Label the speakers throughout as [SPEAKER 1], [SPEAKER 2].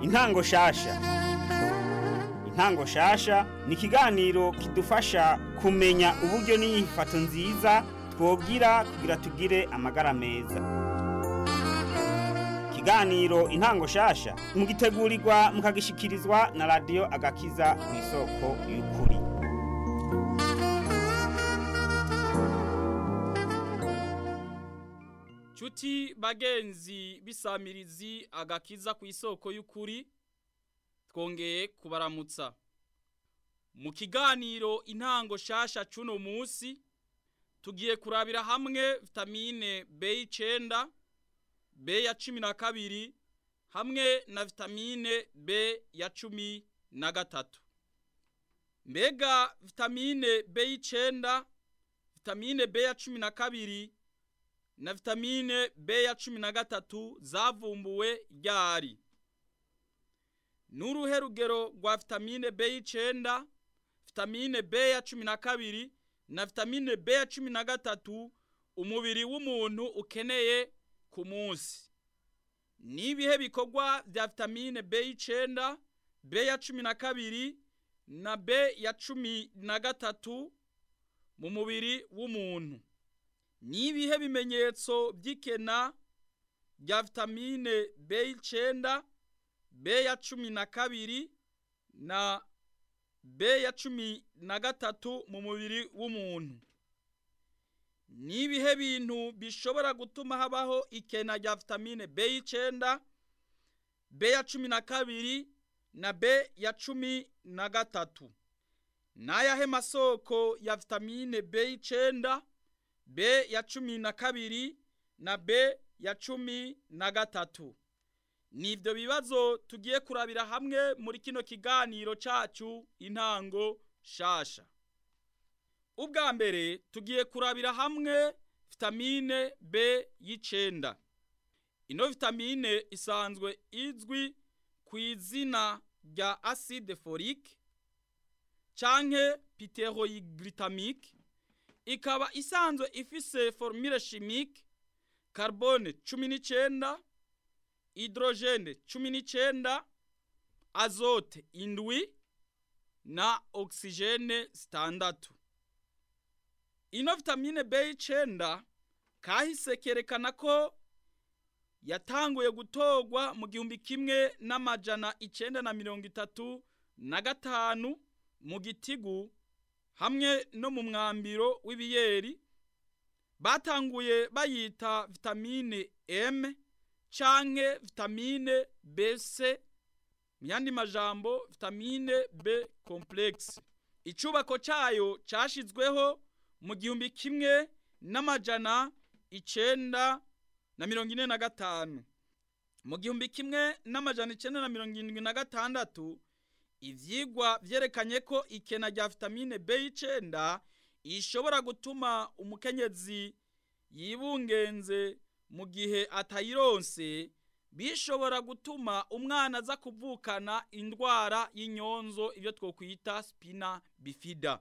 [SPEAKER 1] intango shasha intango shasha ni ikiganiro kidufasha kumenya uburyo n'inyifato nziza twogira kugira tugire amagara meza ikiganiro intango shasha mugitegurirwa mukagishikirizwa na radiyo agakiza ku isoko y'ukuri
[SPEAKER 2] Chuti bagenzi bisamirizi agakiza ku isoko y'ukuri twongeye kubaramutsa mu kiganiro intango shasha cuno musi tugiye kurabira hamwe vitamine B9 B ya cumi na kabiri hamwe na vitamine B ya cumi na gatatu mbega vitamine B9 vitamine B ya cumi na kabiri na vitamine B ya cumi na gatatu zavumbuwe ryari n'uruhe rugero rwa vitamine B9 vitamine B ya cumi na kabiri na vitamine B ya cumi na gatatu umubiri w'umuntu ukeneye ku munsi n'ibihe bikorwa vya vitamine B9 B ya cumi na kabiri na B ya cumi na gatatu mu mubiri w'umuntu nibihe bimenyetso by'ikena rya vitamine B9 B ya cumi na kabiri na B ya cumi na gatatu mu mubiri w'umuntu nibihe bintu bishobora gutuma habaho ikena rya vitamine B9 B ya cumi na kabiri na B ya cumi na gatatu n'ayahe masoko ya vitamine B9 B ya cumi na kabiri na B ya cumi na gatatu nivyo bibazo tugiye kurabira hamwe muri kino kiganiro cacu intango shasha ubwa mbere tugiye kurabira hamwe vitamine B y'icenda ino vitamine isanzwe izwi ku izina rya acide folique canke piteroyiglycamique ikaba isanzwe ifise formule chimique carbone cumi n'icenda hydrogene cumi n'icenda azote indwi na oxygene zitandatu ino vitamine B9 kahise kerekana ko yatanguye gutorwa mu gihumbi kimwe n'amajana icenda na mirongo itatu na gatanu mu gitigu hamwe no mu mwambiro w'ibiyeri batanguye bayita vitamine M canke vitamine BC myandi majambo vitamine B complex icubako cayo cashizweho mu gihumbi kimwe n'amajana icenda na mirongo ine na gatanu mu gihumbi kimwe n'amajana icenda na mirongo irindwi na gatandatu ivyigwa vyerekanye ko ikena rya vitamine B9 ishobora gutuma umukenyezi yibungenze mu gihe atayironse bishobora gutuma umwana aza kuvukana indwara y'inyonzo ibyo twokwita spina bifida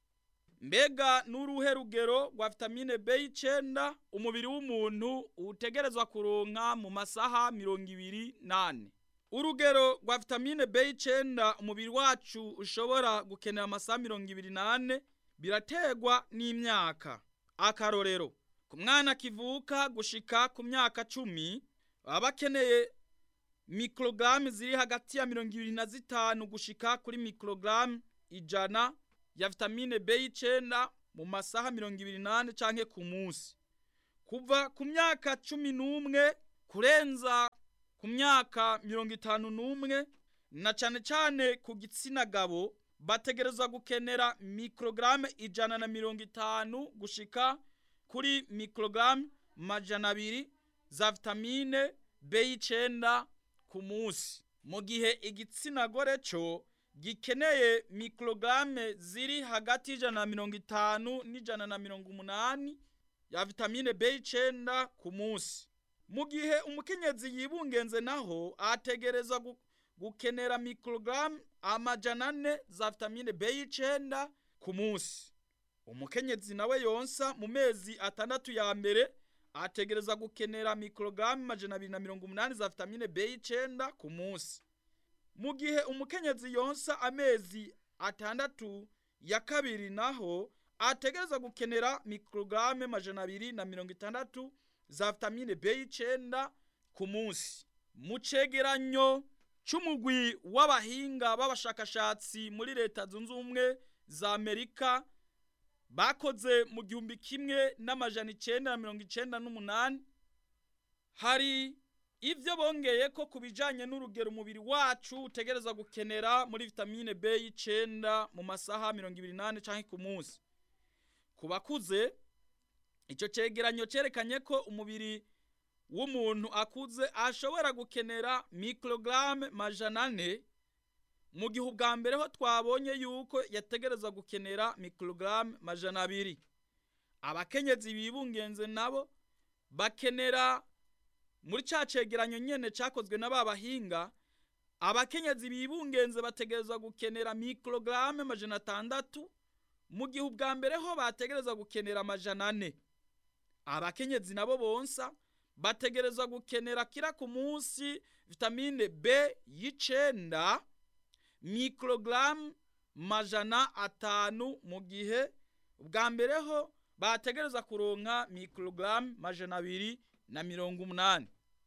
[SPEAKER 2] mbega n'uruhe rugero rwa vitamine B9 umubiri w'umuntu utegerezwa kuronka mu masaha mirongo ibiri nane urugero rwa vitamine B9 umubiri wacu ushobora gukenera amasaha mirongo ibiri nane birategwa n'imyaka akarorero ku mwana kivuka gushika ku myaka cumi baba bakeneye mikorogaramu ziri hagati ya mirongo ibiri na zitanu gushika kuri mikorogaramu ijana ya vitamine B9 mu masaha mirongo ibiri nane canke ku munsi kuva ku myaka cumi n'umwe kurenza ku myaka mirongo itanu n'umwe na cane cane ku gitsina gabo bategerezwa gukenera mikorogaramu ijana na mirongo itanu gushika kuri mikorogaramu majana abiri za vitamine B9 ku munsi mu gihe igitsina gore co gikeneye mikorogaramu ziri hagati y'ijana na mirongo itanu n'ijana na mirongo umunani ya vitamine B9 ku munsi mu gihe umukenyezi yibungenze naho ategerezwa gu- gukenera mikorogaramu amajana ane za vitamine B9 ku munsi umukenyezi nawe yonsa mu mezi atandatu ya mbere ategereza gukenera mikorogaramu amajana abiri na mirongo umunani za vitamine B9 ku munsi mu gihe umukenyezi yonsa amezi atandatu ya kabiri naho ategereza gukenera mikorogaramu majana abiri na mirongo itandatu za vitamine b y'icenda ku munsi mu cegeranyo c'umugwi w'abahinga b'abashakashatsi muri leta zunze ubumwe za amerika bakoze mu gihumbi kimwe n'amajana icenda na mirongo icenda n'umunani hari ivyo bongeye ko ku bijanye n'urugero umubiri wacu utegereza gukenera muri vitamine b y'icenda mu masaha mirongo ibiri n'ane canke ku munsi ku bakuze ico cegeranyo cerekanye ko umubiri w'umuntu akuze ashobora gukenera mikorogaramu majana ane mu gihe ubwa mbere ho twabonye yuko yategereza gukenera mikorogaramu majana abiri abakenyezi bibungenze nabo bakenera muri ca cegeranyo nyene cakozwe na ba bahinga abakenyezi bibungenze bategereza gukenera mikorogaramu majana atandatu mu gihe ubwa mbere ho bategereza gukenera amajana ane abakenyezi nabo bonsa bategereza gukenera kira ku munsi vitamine b y'icenda mikorogaramu majana atanu mu gihe ubwa mbere ho bategereza kuronka mikorogaramu majana abiri na mirongo umunani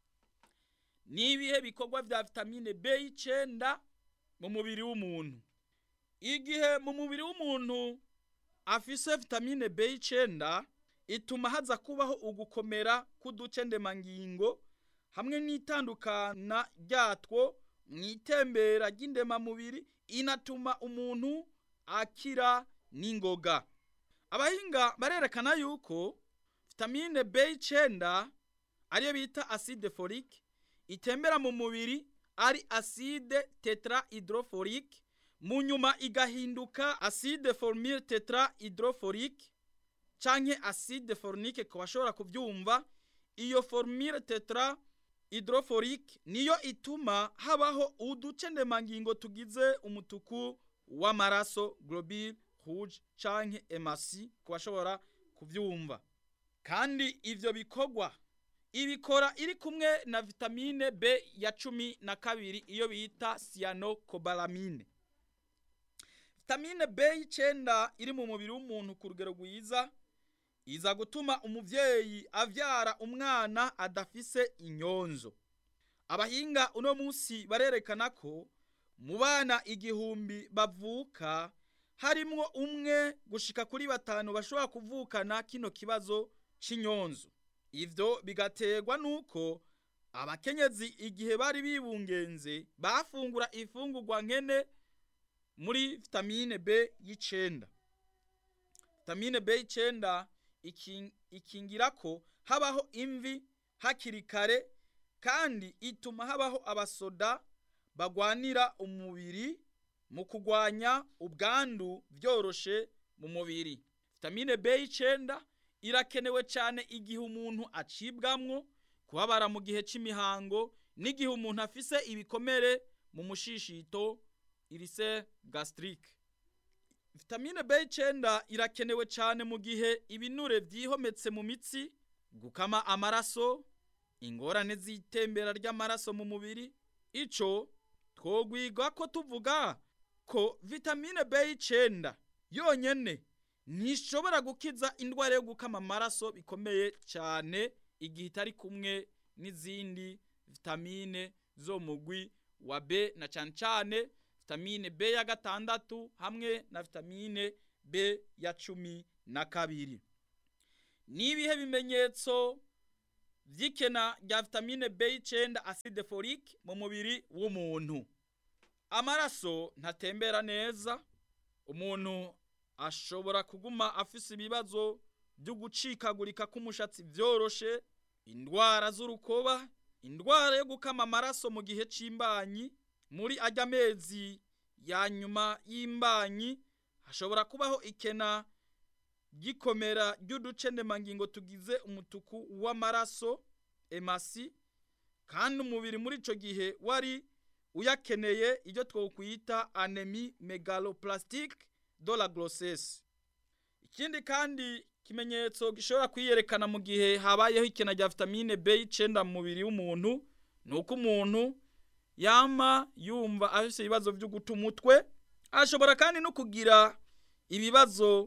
[SPEAKER 2] ni ibihe bikorwa vya vitamine b y'icenda mu mubiri w'umuntu igihe mu mubiri w'umuntu afise vitamine b y'icenda ituma haza kubaho ugukomera k'uduce ndemangingo hamwe n'itandukana ryatwo mu itembera ry'indemamubiri inatuma umuntu akira n'ingoga abahinga barerekana yuko vitamine b y'icenda ariyo bita acide folique itembera mu mubiri ari acide tetra hydrofolique mu nyuma igahinduka acide formile tetra hydrofolique canke acide fornique ku bashobora kubyumva iyo formule tetra hydrofolique niyo ituma habaho uduce ndemangingo tugize umutuku w'amaraso globule rouge canke emasi ku bashobora kubyumva kandi ivyo bikorwa ibikora iri kumwe na vitamine B ya cumi na kabiri iyo bita cyanocobalamine vitamine B y'icenda iri mu mubiri w'umuntu ku rugero rwiza iza gutuma umuvyeyi avyara umwana adafise inyonzo abahinga uno munsi barerekana ko mu bana igihumbi bavuka harimwo umwe gushika kuri batanu bashobora kuvukana kino kibazo c'inyonzo ivyo bigaterwa nuko abakenyezi igihe bari bibungenze bafungura ifungurwa nkene muri vitamine B y'icenda vitamine B y'icenda ikingira ko habaho imvi hakiri kare kandi ituma habaho abasoda bagwanira umubiri mu kugwanya ubwandu byoroshe mu mubiri vitamine B y'icenda irakenewe cyane igihe umuntu acibwamwo kubabara mu gihe c'imihango n'igihe umuntu afise ibikomere mu mushishito irise gastrique vitamine B9 irakenewe cyane mu gihe ibinure vyihometse mu mitsi gukama amaraso ingorane z'itembera ry'amaraso mu mubiri ico twogwiga ko tuvuga ko vitamine B9 yonyene ntishobora gukiza indwara yo gukama amaraso bikomeye cyane igihe itari kumwe n'izindi vitamine zo mugwi wa B na cyane cyane vitamine B ya gatandatu hamwe na vitamine B ya cumi na kabiri n'ibihe bimenyetso vy'ikena rya vitamine B9 acide folique mu mubiri w'umuntu amaraso ntatembera neza umuntu ashobora kuguma afise ibibazo byo gucikagurika k'umushatsi vyoroshe indwara z'urukoba indwara yo gukama amaraso mu gihe c'imbanyi muri ajya mezi ya nyuma y'imbanyi hashobora kubaho ikena gikomera ry'uduce ndemangingo tugize umutuku w'amaraso emasi kandi umubiri muri ico gihe wari uyakeneye ibyo twokwita anemi megaloplastique de la grossesse ikindi kandi kimenyetso gishobora kwiyerekana mu gihe habayeho ikena rya vitamine B9 mu mubiri w'umuntu ni uko umuntu yama yumva afise ibibazo byo guta umutwe ashobora kandi no kugira ibibazo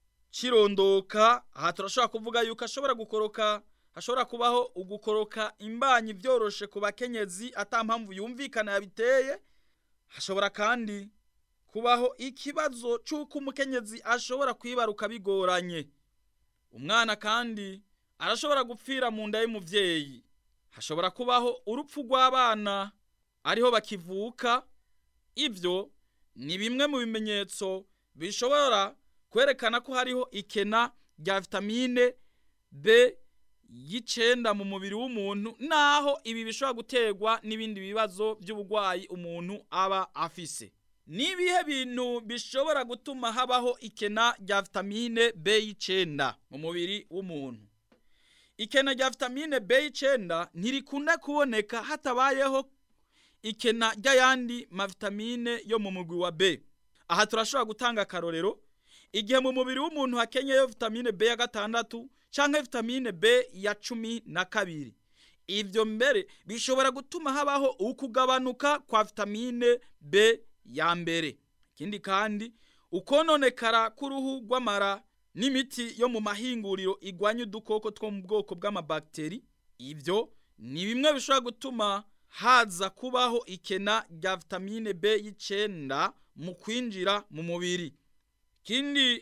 [SPEAKER 2] cirondoka aha turashobora kuvuga yuko ashobora gukoroka hashobora kubaho ugukoroka imbanyi vyoroshe ku bakenyezi ata mpamvu yumvikana yabiteye hashobora kandi kubaho ikibazo c'uko umukenyezi ashobora kwibaruka bigoranye umwana kandi arashobora gupfira mu nda y'umuvyeyi hashobora kubaho urupfu rw'abana ariho bakivuka ivyo ni bimwe mu bimenyetso bishobora kwerekana ko hariho ikena rya vitamine B y'icenda mu mubiri w'umuntu naho ibi bishobora guterwa n'ibindi bibazo by'uburwayi umuntu aba afise nibihe bintu bishobora gutuma habaho ikena rya vitamine B y'icenda mu mubiri w'umuntu ikena rya vitamine B y'icenda ntirikunda kuboneka hatabayeho ikena ry'ayandi mavitamine yo mu mugwi wa B aha turashobora gutanga akarorero igihe mu mubiri w'umuntu hakenyeyo vitamine B ya gatandatu canke vitamine B ya cumi na kabiri ivyo mbere bishobora gutuma habaho ukugabanuka kwa vitamine B ya mbere ikindi kandi ukononekara k'uruhu rw'amara n'imiti yo mu mahinguriro igwanya udukoko two mu bwoko bw'amabakteri ivyo ni bimwe bishobora gutuma haza kubaho ikena rya vitamine B y'icenda mu kwinjira mu mubiri kindi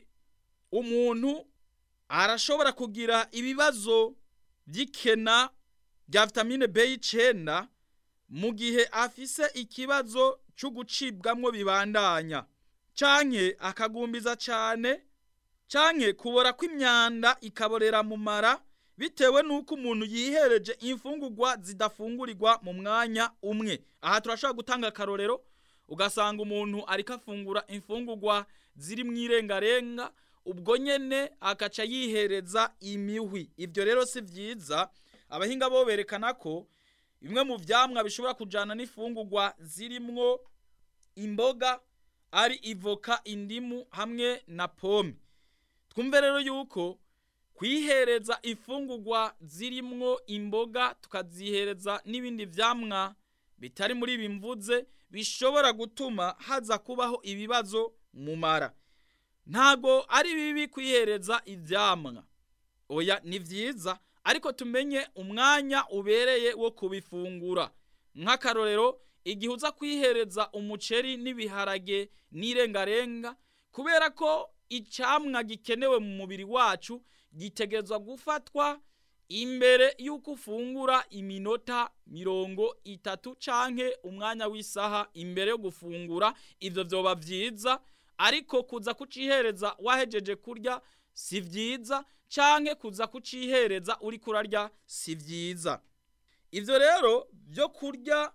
[SPEAKER 2] umuntu arashobora kugira ibibazo by'ikena rya vitamine B y'icenda mu gihe afise ikibazo cyo gucibwamwo bibandanya canke akagumbiza cane canke kubora kw'imyanda ikaborera mu mara bitewe nuko umuntu yihereje imfungurwa zidafungurirwa mu mwanya umwe aha turashobora gutanga akarorero ugasanga umuntu ariko afungura imfungurwa ziri mu irengarenga ubwo nyene akaca yihereza imihwi ivyo rero si vyiza abahinga bo berekana ko bimwe mu vyamwa bishobora kujana n'imfungurwa zirimwo imboga ari ivoka indimu hamwe na pome twumve rero yuko kwihereza imfungurwa zirimwo imboga tukazihereza n'ibindi vyamwa bitari muri ibi mvuze bishobora gutuma haza kubaho ibibazo mu mara ntago ari bibi kwihereza ivyamwa oya ni vyiza ariko tumenye umwanya ubereye wo kubifungura nk'akarorero igihe uza kwihereza umuceri n'ibiharage n'irengarenga kubera ko icamwa gikenewe mu mubiri wacu gitegerezwa gufatwa imbere y'uko ufungura iminota mirongo itatu canke umwanya w'isaha imbere yo gufungura ivyo vyoba vyiza ariko kuza kucihereza wahejeje kurya si vyiza canke kuza kucihereza uri kurarya si vyiza ivyo rero vyo kurya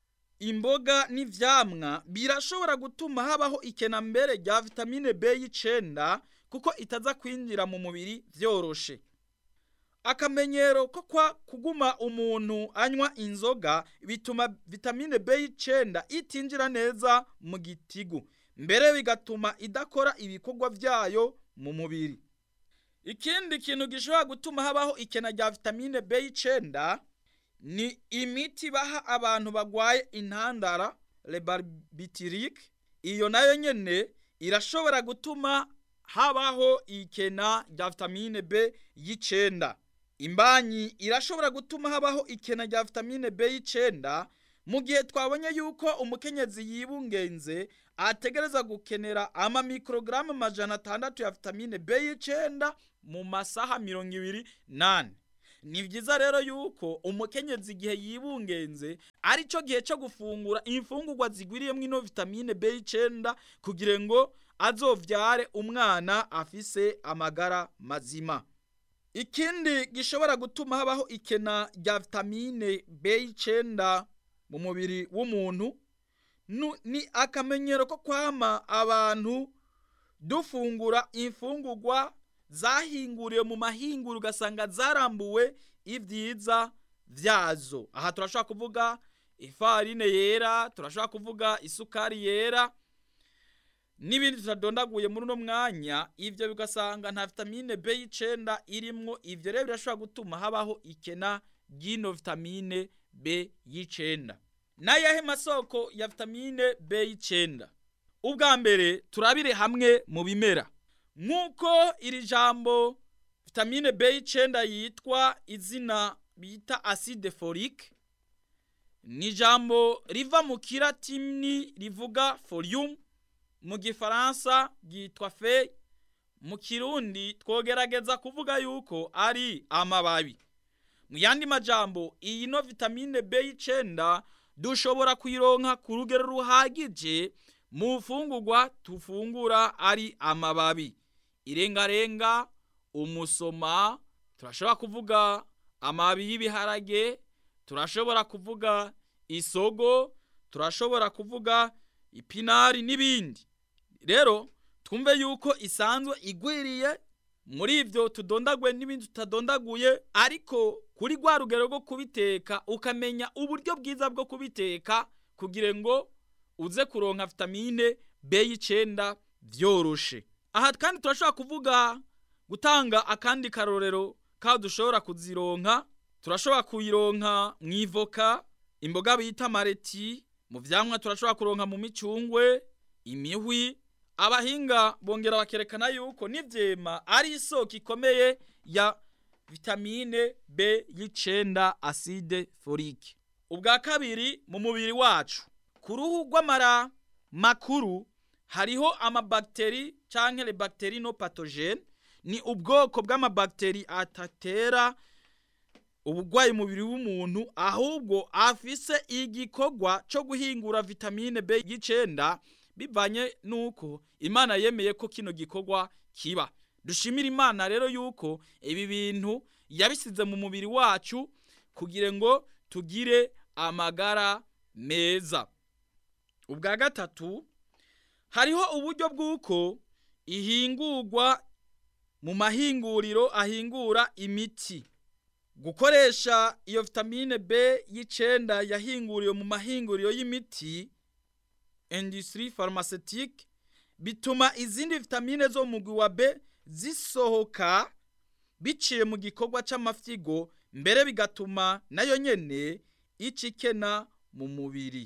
[SPEAKER 2] imboga n'ivyamwa birashobora gutuma habaho ikena mbere rya vitamine B y'icenda kuko itaza kwinjira mu mubiri vyoroshe akamenyero ko kwa kuguma umuntu anywa inzoga bituma vitamine B y'icenda itinjira neza mu gitigu mbere bigatuma idakora ibikorwa vyayo mu mubiri ikindi kintu gishobora gutuma habaho ikena rya vitamine B y'icenda ni imiti baha abantu bagwaye intandara lebarbitirike iyo nayo nyene irashobora gutuma habaho ikena rya vitamine B y'icenda imbanyi irashobora gutuma habaho ikena rya vitamine B y'icenda mu gihe twabonye yuko umukenyezi yibungenze ategereza gukenera ama mikrogaramu majana atandatu ya vitamine B y'icenda mu masaha mirongo ibiri nane ni vyiza rero yuko umukenyezi igihe yibungenze ari cyo gihe cyo gufungura imfungurwa zigwiriyemwo ino vitamine B y'icenda kugira ngo azovyare umwana afise amagara mazima ikindi gishobora gutuma habaho ikena rya vitamine B y'icenda mu mubiri w'umuntu ni akamenyero ko kwama abantu dufungura imfungurwa zahinguriwe mu mahinguro ugasanga zarambuwe ibyiza vyazo aha turashobora kuvuga ifarine yera turashobora kuvuga isukari yera n'ibindi tutadondaguye muri uno mwanya ivyo bigasanga nta vitamine B y'icenda irimwo ivyo rero birashobora gutuma habaho ikena ry'ino vitamine B y'icenda n'ayahe masoko ya vitamine B9 ubwa mbere turabire hamwe mu bimera nk'uko iri jambo vitamine B9 yitwa izina bita acide folique ni ijambo riva mu kiratini rivuga folium mu gifaransa ryitwa feuille mu kirundi twogerageza kuvuga yuko ari amababi mu yandi majambo iyi no vitamine B9 dushobora kuyironka ku rugero ruhagije mu fungurwa tufungura ari amababi irengarenga umusoma turashobora kuvuga amababi y'ibiharage turashobora kuvuga isogo turashobora kuvuga ipinari n'ibindi rero twumve yuko isanzwe igwiriye muri ibyo tudondagwe n'ibindi tutadondaguye ariko kuri rwa rugero rwo kubiteka ukamenya uburyo bwiza bwo kubiteka kugira ngo uze kuronka vitamine B9 byoroshe aha kandi turashobora kuvuga gutanga akandi karorero ka dushobora kuzironka turashobora kuyironka mu ivoka imboga bita mareti mu vyamwa turashobora kuronka mu micungwe imihwi abahinga bongera bakerekana yuko n'ivyema ari isoko ikomeye ya vitamine B y'icenda acide folique ubwa kabiri mu mubiri wacu ku ruhu rw'amara makuru hariho amabakteri canke le bakteri no pathogene ni ubwoko bw'amabakteri atatera ubugwayi mubiri w'umuntu ahubwo afise igikorwa co guhingura vitamine B y'icenda bivanye nuko imana yemeye ko kino gikorwa kiba dushimira imana rero yuko ibi bintu yabisize mu mubiri wacu kugira ngo tugire amagara meza ubwa gatatu hariho uburyo bw'uko ihingurwa mu mahinguriro ahingura imiti gukoresha iyo vitamine B y'icenda yahinguriwe mu mahinguriro y'imiti industrie pharmaceutique bituma izindi vitamine zo mu mugwi wa B zisohoka biciye mu gikorwa c'amafyigo mbere bigatuma nayo nyene icikena mu mubiri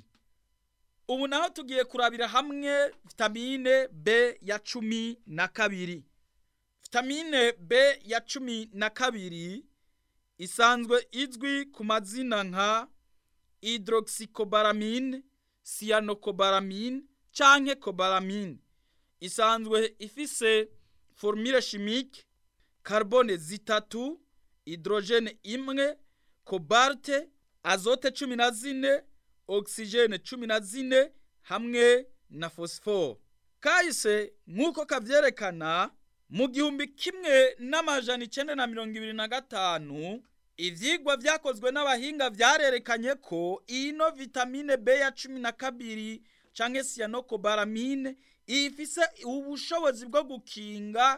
[SPEAKER 2] ubu naho tugiye kurabira hamwe vitamine B ya cumi na kabiri vitamine B ya cumi na kabiri isanzwe izwi ku mazina nka hydroxycobalamine cyanocobalamine canke cobalamine isanzwe ifise formule chimique carbone zitatu hydrogene imwe cobalt azote cumi na zine oxygene cumi na zine hamwe na phosphore kahise nk'uko kavyerekana mu gihumbi kimwe n'amajana icenda na mirongo ibiri na gatanu ivyigwa vyakozwe n'abahinga vyarerekanye ko ino vitamine B ya cumi na kabiri canke cyanocobalamine ifise ubushobozi bwo gukinga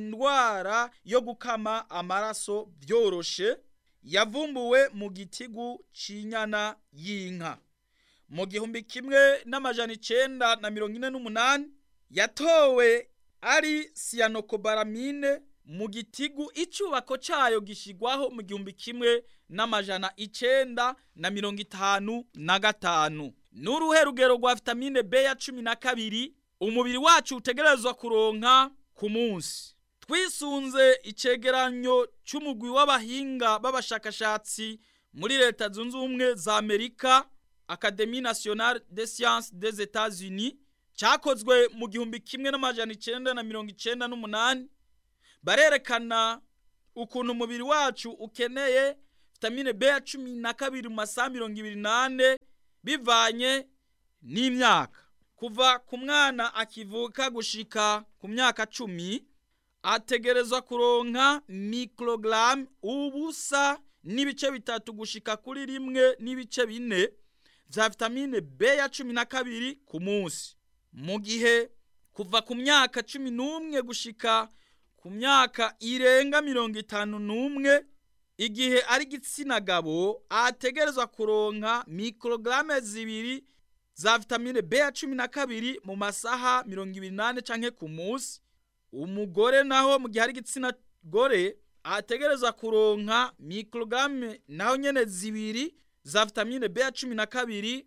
[SPEAKER 2] indwara yo gukama amaraso vyoroshe yavumbuwe mu gitigu c'inyana y'inka mu gihumbi kimwe n'amajana icenda na mirongo ine n'umunani yatowe ari cyanocobalamine mu gitigu icubako cayo gishigwaho mu gihumbi kimwe n'amajana icenda na mirongo itanu na gatanu n'uruhe rugero rwa vitamine B ya cumi na kabiri umubiri wacu utegerezwa kuronka ku munsi twisunze icegeranyo c'umugwi w'abahinga b'abashakashatsi muri leta zunze ubumwe za amerika académie nationale des sciences des etats-unis cyakozwe mu gihumbi kimwe n'amajana icenda na mirongo icenda n'umunani barerekana ukuntu umubiri wacu ukeneye vitamine B ya cumi na kabiri mu masaha mirongo ibiri n'ane bivanye n'imyaka kuva ku mwana akivuka gushika ku myaka cumi ategerezwa kuronka mikorogaramu ubusa n'ibice bitatu gushika kuri rimwe n'ibice bine vya vitamine B ya cumi na kabiri ku munsi mu gihe kuva ku myaka cumi n'umwe gushika ku myaka irenga mirongo itanu n'umwe igihe ari igitsina gabo ategerezwa kuronka mikorogaramu zibiri za vitamine B ya cumi na kabiri mu masaha mirongo ibiri n'ane canke ku munsi umugore naho mu gihe ari igitsina gore ategerezwa kuronka mikorogaramu naho nyene zibiri za vitamine B ya cumi na kabiri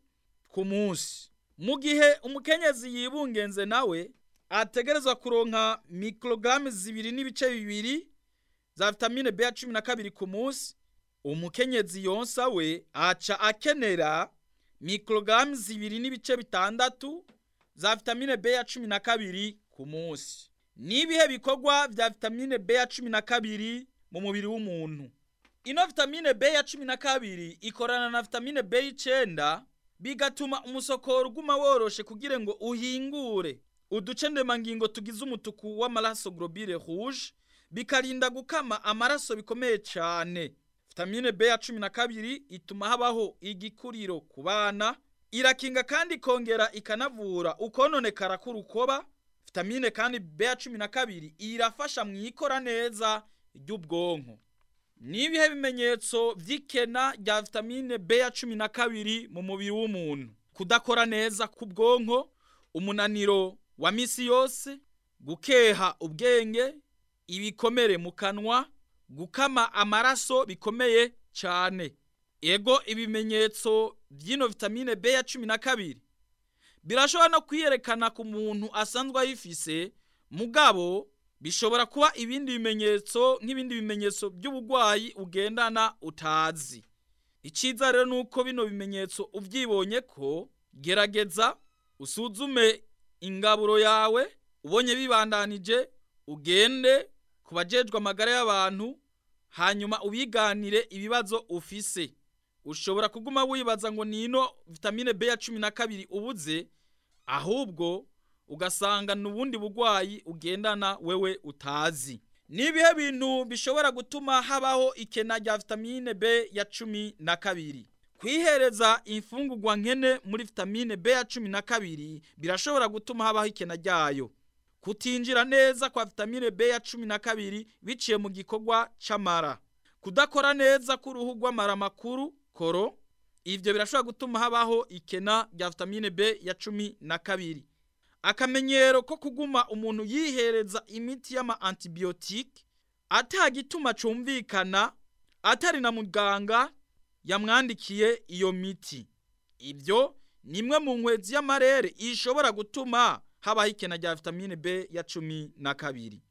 [SPEAKER 2] ku munsi mu gihe umukenyezi yibungenze nawe ategerezwa kuronka mikorogaramu zibiri n'ibice bibiri za vitamine B ya cumi na kabiri ku munsi umukenyezi yonsa we aca akenera mikorogaramu zibiri n'ibice bitandatu za vitamine B ya cumi na kabiri ku munsi n'ibihe bikorwa vya vitamine B ya cumi na kabiri mu mubiri w'umuntu ino vitamine B ya cumi na kabiri ikorana na vitamine B y'icenda bigatuma umusokoro uguma woroshe kugira ngo uhingure uduce ndemangingo tugize umutuku w'amaraso globule rouge bikarinda gukama amaraso bikomeye cyane vitamine B ya cumi na kabiri ituma habaho igikuriro ku bana irakinga kandi ikongera ikanavura ukononekara k'urukoba vitamine kandi B ya cumi na kabiri irafasha mu ikora neza ry'ubwonko n'ibihe bimenyetso vy'ikena rya vitamine B ya cumi na kabiri mu mubiri w'umuntu kudakora neza k'ubwonko umunaniro wa misi yose gukeha ubwenge ibikomere mu kanwa gukama amaraso bikomeye cyane ego ibimenyetso by'ino vitamine B ya cumi na kabiri birashobora no kwiyerekana ku muntu asanzwe ayifise mugabo bishobora kuba ibindi bimenyetso nk'ibindi bimenyetso by'uburwayi ugendana utazi icyiza rero ni uko bino bimenyetso ubyibonye ko gerageza usuzume ingaburo yawe ubonye bibandanije ugende ku bajejwe amagara y'abantu hanyuma ubiganire ibibazo ufise ushobora kuguma wibaza ngo nino vitamine B ya cumi na kabiri ubuze ahubwo ugasanga n'ubundi burwayi ugendana wewe utazi nibihe bintu bishobora gutuma habaho ikena rya vitamine B ya cumi na kabiri kwihereza imfungurwa nkene muri vitamine B ya cumi na kabiri birashobora gutuma habaho ikena ryayo kutinjira neza kwa vitamine B ya cumi na kabiri biciye mu gikorwa c'amara kudakora neza k'uruhu rw'amara makuru koro ivyo birashobora gutuma habaho ikena rya vitamine B ya cumi na kabiri akamenyero ko kuguma umuntu yihereza imiti y'ama antibiyotike atagituma cumvikana atari na muganga yamwandikiye iyo miti ibyo ni imwe mu nkwezi y'amarere ishobora gutuma habaho ikena rya vitamine B ya cumi na kabiri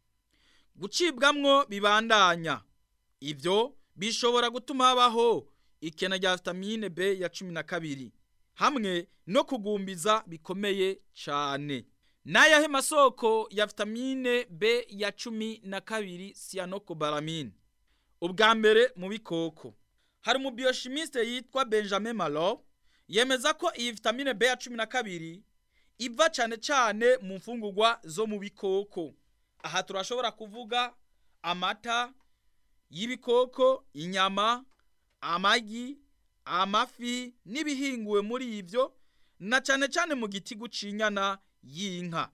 [SPEAKER 2] gucibwamwo bibandanya ibyo bishobora gutuma habaho ikena rya vitamine B ya cumi na kabiri hamwe no kugumbiza bikomeye cyane n'ayahe masoko ya vitamine B ya cumi na kabiri cyanocobalamine ubwa mbere mu bikoko hari umubioshimiste yitwa benjamin malo yemeza ko iyi vitamine B ya cumi na kabiri iva cyane cyane mu mfungurwa zo mu bikoko aha turashobora kuvuga amata y'ibikoko inyama amagi amafi n'ibihinguwe muri ibyo na cyane cyane mu giti gucinyana y'inka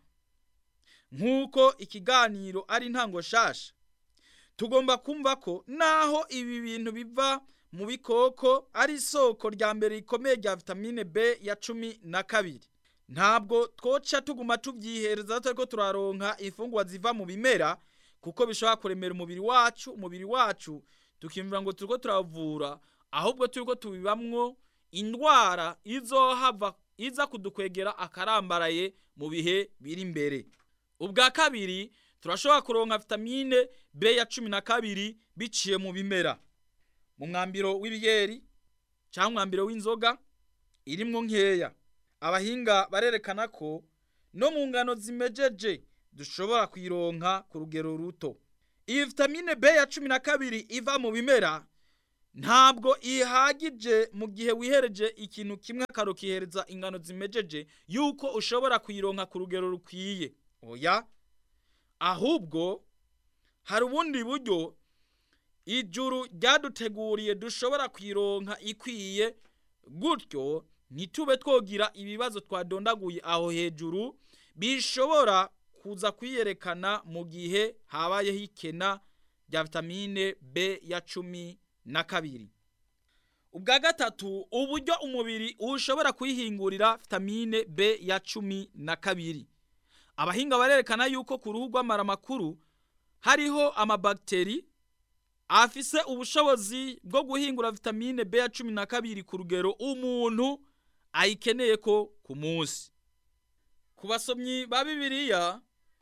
[SPEAKER 2] nk'uko ikiganiro ari ntango shasha tugomba kumva ko naho ibi bintu biva mu bikoko ari isoko rya mbere rikomeye rya vitamine B ya cumi na kabiri ntabwo twoca tuguma tubyihereza turi ko turaronka imfungwa ziva mu bimera kuko bishobora kuremera umubiri wacu umubiri wacu tukimvira ngo turi ko turavura ahubwo turi ko tubibamwo indwara izohava iza kudukwegera akarambaraye mu bihe biri imbere ubwa kabiri turashobora kuronka vitamine B ya cumi na kabiri biciye mu bimera mu mwambiro w'ibiyeri cyangwa umwambiro w'inzoga irimwo nkeya abahinga barerekana ko no mu ngano zimejeje dushobora kuyironka ku rugero ruto iyi vitamine B ya cumi na kabiri iva mu bimera ntabwo ihagije mu gihe wihereje ikintu kimwe akarukihereza ingano zimejeje yuko ushobora kuyironka ku rugero rukwiye oya ahubwo hari ubundi buryo ijuru ryaduteguriye dushobora kuyironka ikwiye gutyo ntitube twogira ibibazo twadondaguye aho hejuru bishobora kuza kwiyerekana mu gihe habayeho ikena rya vitamine B ya cumi na kabiri ubwa gatatu uburyo umubiri ushobora kuyihingurira vitamine B ya cumi na kabiri abahinga barerekana yuko ku ruhu rw'amara makuru hariho amabagiteri afise ubushobozi bwo guhingura vitamine B ya cumi na kabiri ku rugero umuntu ayikeneye ko ku munsi ku basomyi ba bibiliya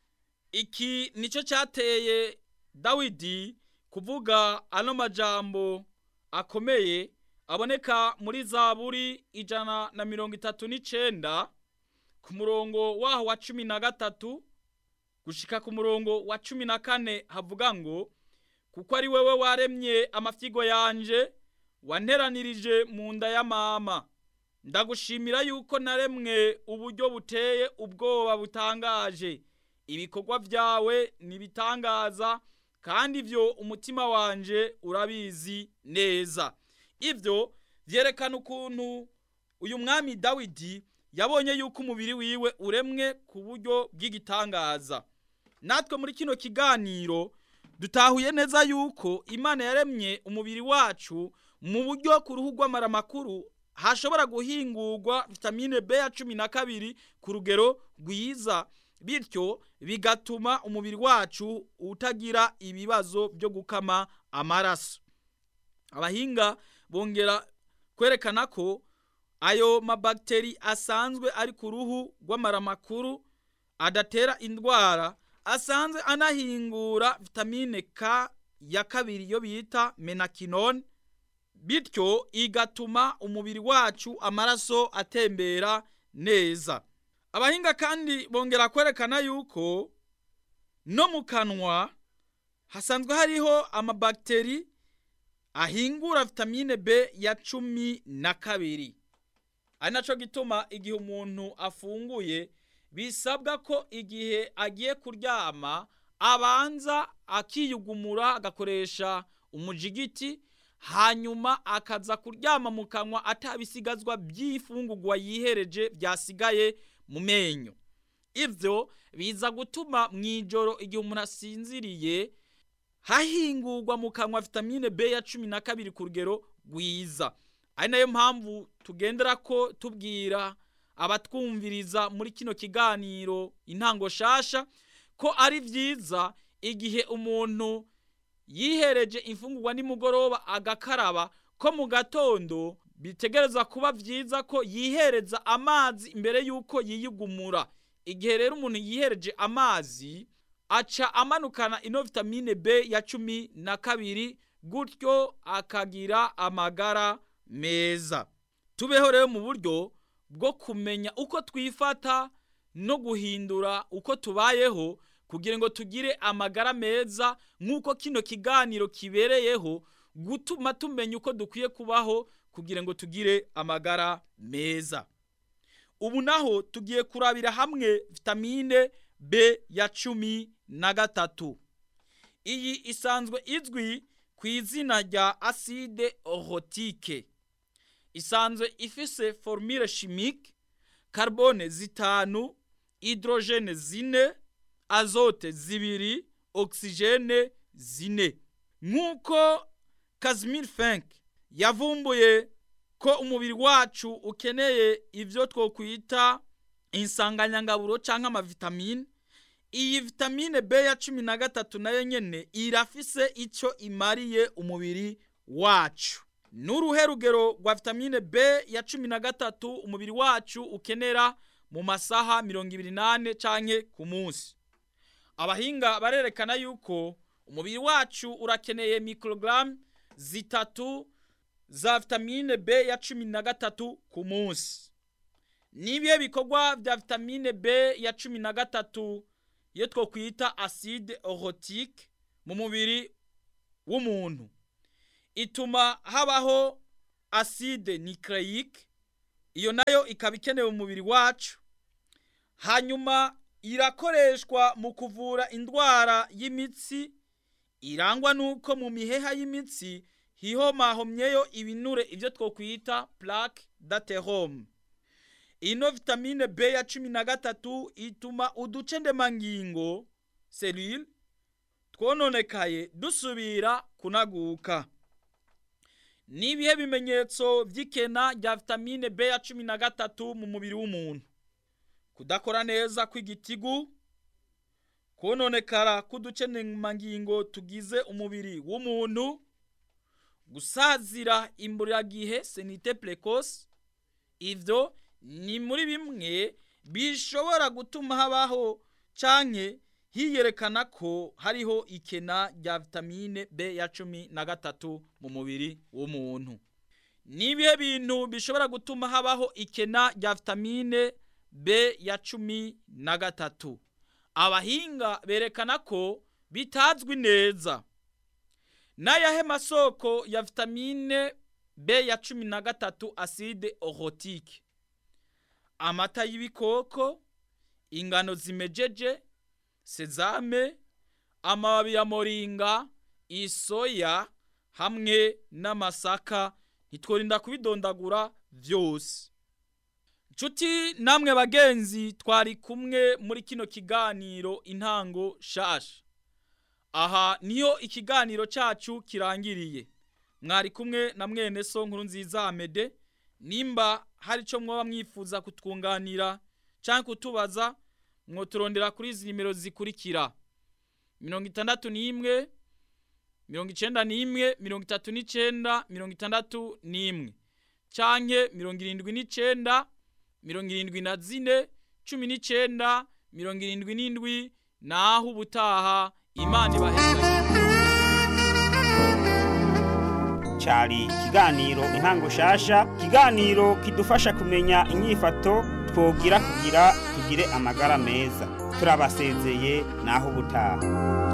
[SPEAKER 2] iki nicyo cyateye dawidi kuvuga ano majambo akomeye aboneka muri zaburi ijana na mirongo itatu n'icenda ku murongo waho wa cumi na gatatu gushika ku murongo wa cumi na kane havuga ngo kuko ari wewe waremye amafyigo yanje wanteranirije mu nda ya mama ndagushimira yuko naremwe uburyo buteye ubwoba butangaje ibikorwa byawe nibitangaza kandi ibyo umutima wanje urabizi neza ibyo byerekana ukuntu uyu mwami dawidi yabonye yuko umubiri wiwe uremwe ku buryo bw'igitangaza natwe muri kino kiganiro dutahuye neza yuko imana yaremye umubiri wacu mu buryo ku ruhu rw'amaramakuru hashobora guhingurwa vitamine B ya cumi na kabiri ku rugero rwiza bityo bigatuma umubiri wacu utagira ibibazo byo gukama amaraso abahinga bongera kwerekana ko ayo mabagiteri asanzwe ari ku ruhu rw'amaramakuru adatera indwara asanzwe anahingura vitamine K ya kabiri yo bita menakinone bityo igatuma umubiri wacu amaraso atembera neza abahinga kandi bongera kwerekana yuko no mu kanwa hasanzwe hariho amabagiteri ahingura vitamine B ya cumi na kabiri ari nacyo gituma igihe umuntu afunguye bisabwa ko igihe agiye kuryama abanza akiyugumura agakoresha umujigiti hanyuma akaza kuryama mu kanwa atabisigazwa by'ifungurwa yihereje byasigaye mu menyo ibyo biza gutuma mu ijoro igihe umuntu asinziriye hahingurwa mu kanwa vitamine B ya cumi na kabiri ku rugero rwiza ari nayo mpamvu tugendera ko tubwira abatwumviriza muri kino kiganiro intango shasha ko ari byiza igihe umuntu yihereje imfungurwa nimugoroba agakaraba ko mu gatondo bitegereza kuba byiza ko yihereza amazi imbere y'uko yiyugumura igihe rero umuntu yihereje amazi aca amanukana ino vitamine B ya cumi na kabiri gutyo akagira amagara meza tubeho rero mu buryo bwo kumenya uko twifata no guhindura uko tubayeho kugira ngo tugire amagara meza nk'uko kino kiganiro kibereyeho gutuma tumenya uko dukwiye kubaho kugira ngo tugire amagara meza ubu naho tugiye kurabira hamwe vitamine B ya cumi na gatatu iyi isanzwe izwi ku izina rya acide orotike isanzwe ifise formule chimique carbone zitanu hydrogene zine azote zibiri oxygene zine nk'uko Casimir Fink yavumbuye ko umubiri wacu ukeneye ibyo twokwita insanganyangaburo cyangwa amavitamine iyi vitamine B ya cumi na gatatu nayo nyene irafise icyo imariye umubiri wacu n'uruhe rugero rwa vitamine B ya cumi na gatatu umubiri wacu ukenera mu masaha mirongo ibiri n'ane canke ku munsi abahinga barerekana yuko umubiri wacu urakeneye mikorogaramu zitatu za vitamine B ya cumi na gatatu ku munsi n'ibihe bikorwa bya vitamine B ya cumi na gatatu iyo twokwita acide orotike mu mubiri w'umuntu ituma habaho acide nucleique iyo nayo ikaba ikenewe mu mubiri wacu hanyuma irakoreshwa mu kuvura indwara y'imitsi irangwa n'uko mu miheha y'imitsi hihomahomyeyo ibinure ibyo twokwita plaque d'athérome ino vitamine B ya cumi na gatatu ituma uduce ndemangingo selule twononekaye dusubira kunaguka n'ibihe bimenyetso by'ikena rya vitamine B ya cumi na gatatu mu mubiri w'umuntu kudakora neza kw'igitigu kononekara k'uduce ndemangingo tugize umubiri w'umuntu gusazira imburagihe senite precoce ivyo ni muri bimwe bishobora gutuma habaho canke hiyerekana ko hariho ikena rya vitamine B ya cumi na gatatu mu mubiri w'umuntu ni ibihe bintu bishobora gutuma habaho ikena rya vitamine B ya cumi na gatatu abahinga berekana ko bitazwi neza n'ayahe masoko ya vitamine B ya cumi na gatatu aside orotike amata y'ibikoko ingano zimejeje sezame amababi ya moringa isoya hamwe n'amasaka ntitworinda kubidondagura vyose nshuti namwe bagenzi twari kumwe muri kino kiganiro intango shasha aha niyo ikiganiro cacu kirangiriye mwari kumwe na mwene so nkuru nziza amede nimba hari ico mwoba mwifuza kutwunganira canke kutubaza mwoturondera kuri izi nimero zikurikira mirongo itandatu n'imwe mirongo icenda n'imwe mirongo itatu n'icenda mirongo itandatu n'imwe canke mirongo irindwi n'icenda mirongo irindwi na zine cumi n'icenda mirongo irindwi n'indwi naho ubutaha imana ibaheza
[SPEAKER 1] cyari ikiganiro intango shasha ikiganiro kidufasha kumenya inyifato twogira kugira tugire amagara meza turabasezeye naho ubutaha